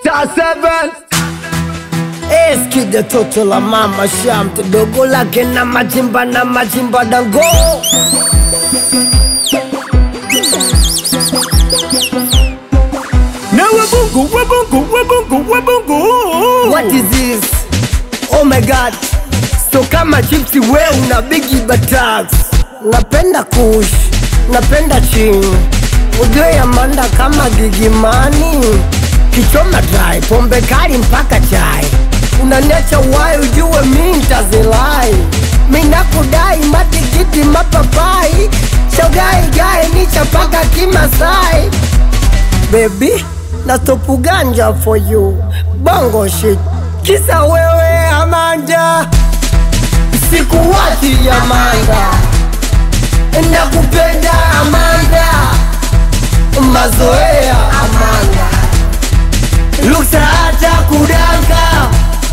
Star 7 Eskide toto la mama shamte dogo lake na majimba na majimba dango Na wabungu wabungu wabungu wabungu What is this? Oh my god So kama chipsi we una bigi batax Napenda kush Napenda ching Ujue Amanda kama gigimani Kichoma dry Pombe kali mpaka chai Unaniacha wai ujue mi ntazilai Mi nakudai matikiti mapapai Shogai gai ni chapaka kimasai Baby, na stopu ganja for you Bongo shit Kisa wewe Amanda Sikuwachi Amanda Nakupenda Amanda Mazoea Amanda Luksa hata kudanka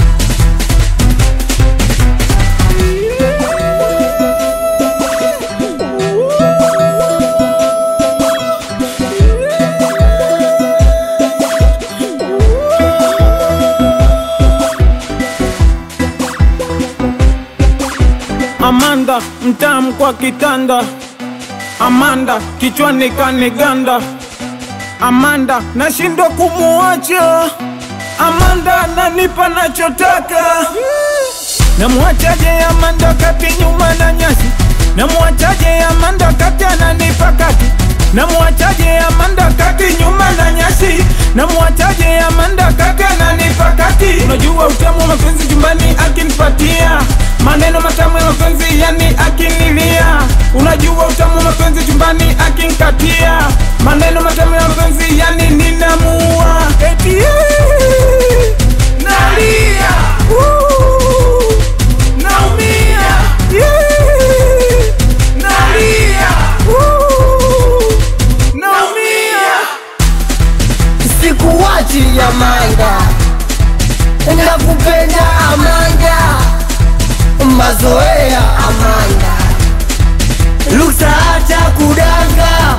Amanda mtamu kwa kitanda, Amanda kichwani kaniganda, Amanda nashindwa kumuacha, Amanda nanipa nachotaka. Namwachaje Amanda kati nyuma na nyasi, namwachaje Amanda kati ananipa kati, namwachaje Amanda kati nyuma na nyasi, namwachaje Amanda kati ananipa kati. Unajua utamu wa mapenzi chumbani akinipatia maneno matamu ya mapenzi yani akinilia. Unajua utamu wa mapenzi chumbani akinikatia maneno matamu ya mapenzi yani ninamua eti eh, nalia uh, naumia yeah, nalia uh, naumia Sikuwachi Amanda Nakupenda Amanda Mazoea Amanda Luksa hata kudanga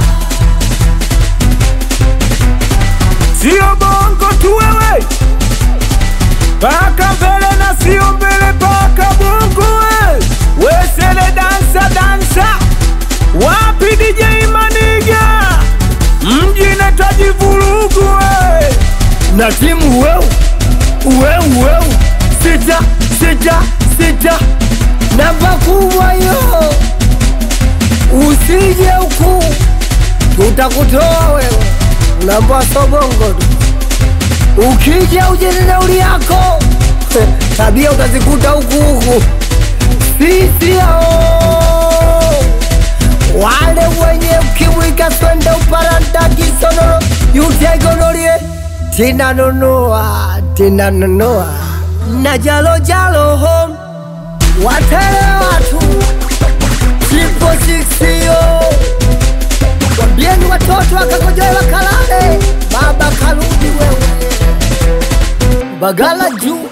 Sio bongo tu wewe, paka mbele na sio mbele, paka bongo we. Wesele dansa dansa, wapi DJ Maniga, mji nataji vurugu we. na timu weu weu weu sita sita sita namba kubwa yo usije huku tutakutoa wewe namba sobongo tu ukija uje na nauli yako tabia utazikuta huku huku sisi hao wale wenye ukimwi kaswende uparanta kisonono yutegonolie tinanunua tinanunua na jalo jalo home watele watu tripo siksio wambieni watoto wakakojoe wakalale baba karudi wewe bagala juu